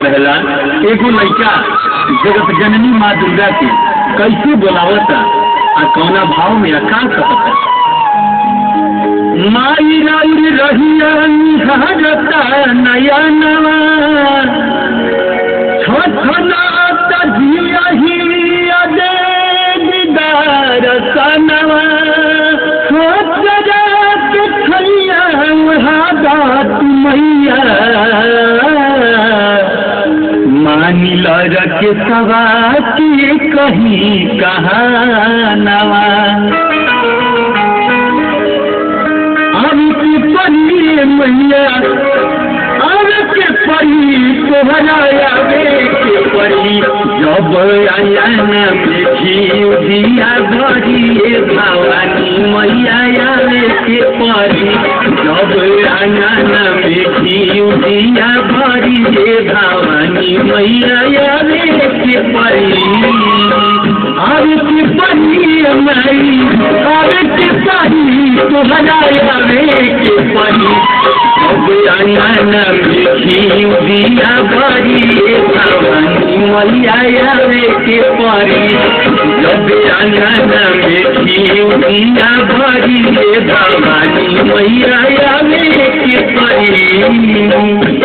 पहला एगो लड़का जगत जननी माँ दुर्गा के कैसे बोलावता आ कौना भाव में अकाल सकता माई राउर रहिया निहारता नया नवा छोटनाता जिया हिया दे दीदार सनवा सोचरा के खैया हादात मैया मानी लड़ के सवा के कहीं कहानवा अब की परी मैया अब के परी तोहरा आवे के परी जब आयन में दिया भरी भवानी मैया आवे के परी जब आयन में दिया भरी भवानी मैया आवे के परी अब की परी मई अब के परी तोहरा आवे के परी अब आयन में दिया भरी भवानी मैया आवे के परी जब आंगन में दिया भरी भवानी मैया आवे के परी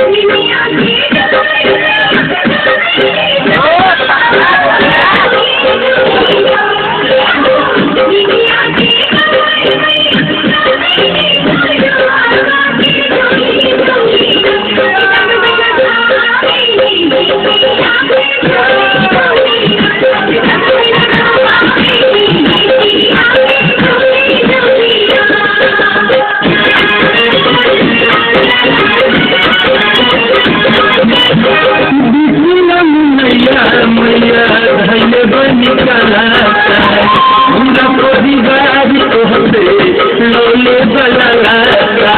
मैया मैया धैल बनी कलाता पूरा परिवार तोहते लोले बलाता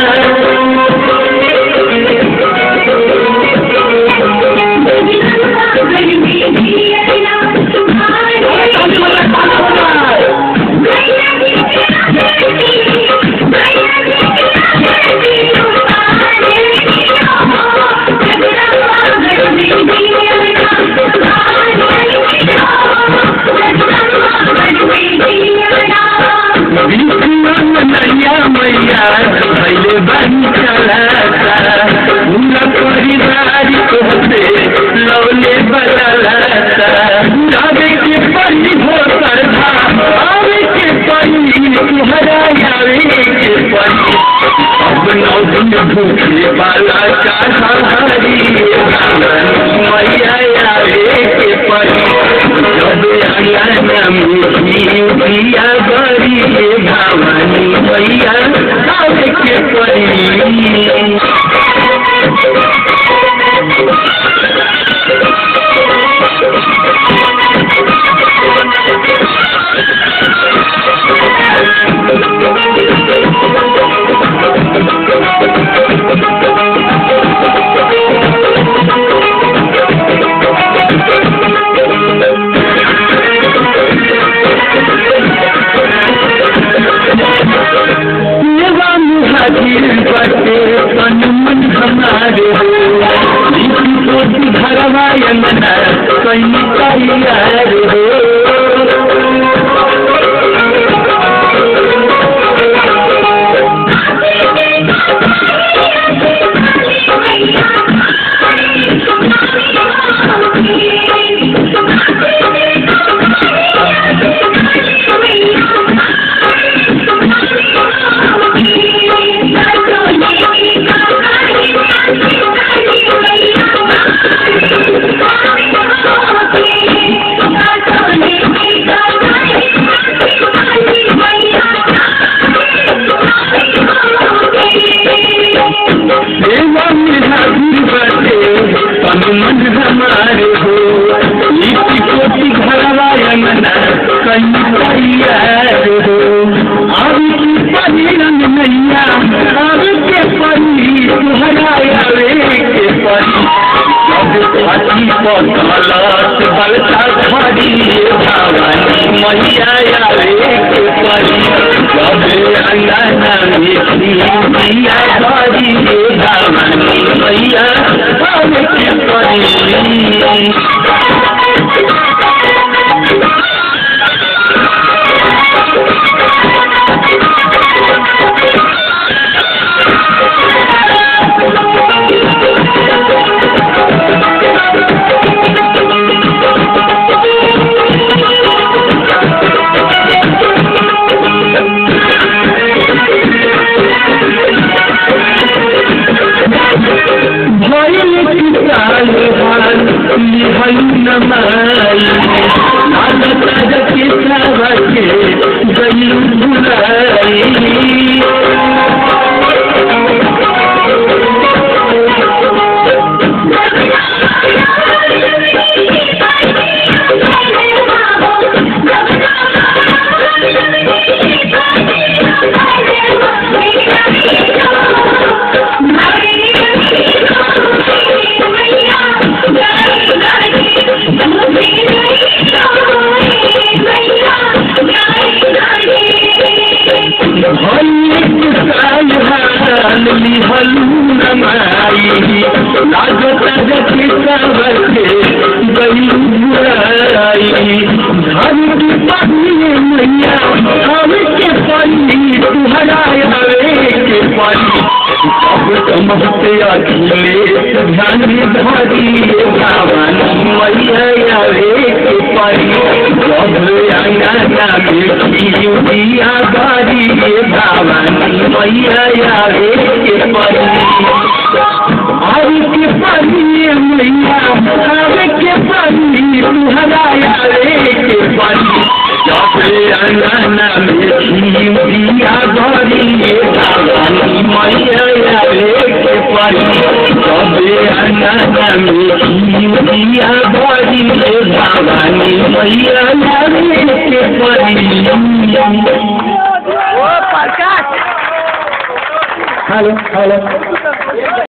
मैया मैया धैल बनी कलाता पूरा परिवार तोहते लोले बलाता जावे के परी हो करधा आवे के परी तुहरा आवे के परी अब नौ दिन भूखे वाला का हरी मैया आवे के परी जब आंगन में दिया बड़ी भवानी मैया आवे के परी सेवा मुहाजिर बटे तन मन हमारे हो घरवा यमना कहीं तैयार हो सेवा मुहाजिर बटे तन मन हमारे हो लिट्टी कोटी घरवा यमना कहीं तैयार हो अब की परी रंग नैया अब के परी तुहरा आवे के परी जब छठी पतलत बलता खड़ी भवानी मैया आवे के परी जब अंगना में मैया बारी रे भवानी मैया हम के परी भइल किसान हाल लिहल नमाई आदत जके सबके गई भुलाई भइल किसान हाल लिहल नमाई आदत जके सबके गई भुलाई धन की पानी मैया हम के पानी तुहरा आवे के पानी सब समझते अखिले ध्यान धरी भवानी मैया आवे के पानी सब अंगना में दिया बारी भवानी मैया आवे के पानी आवे के पानी मैया आवे के पानी तुहरा आवे के पानी जब अंगना में दिया बारी भवानी मैया आवे के पानी जब अंगना में दिया बारी भवानी मैया आवे के पानी ओ प्रकाश हेलो हेलो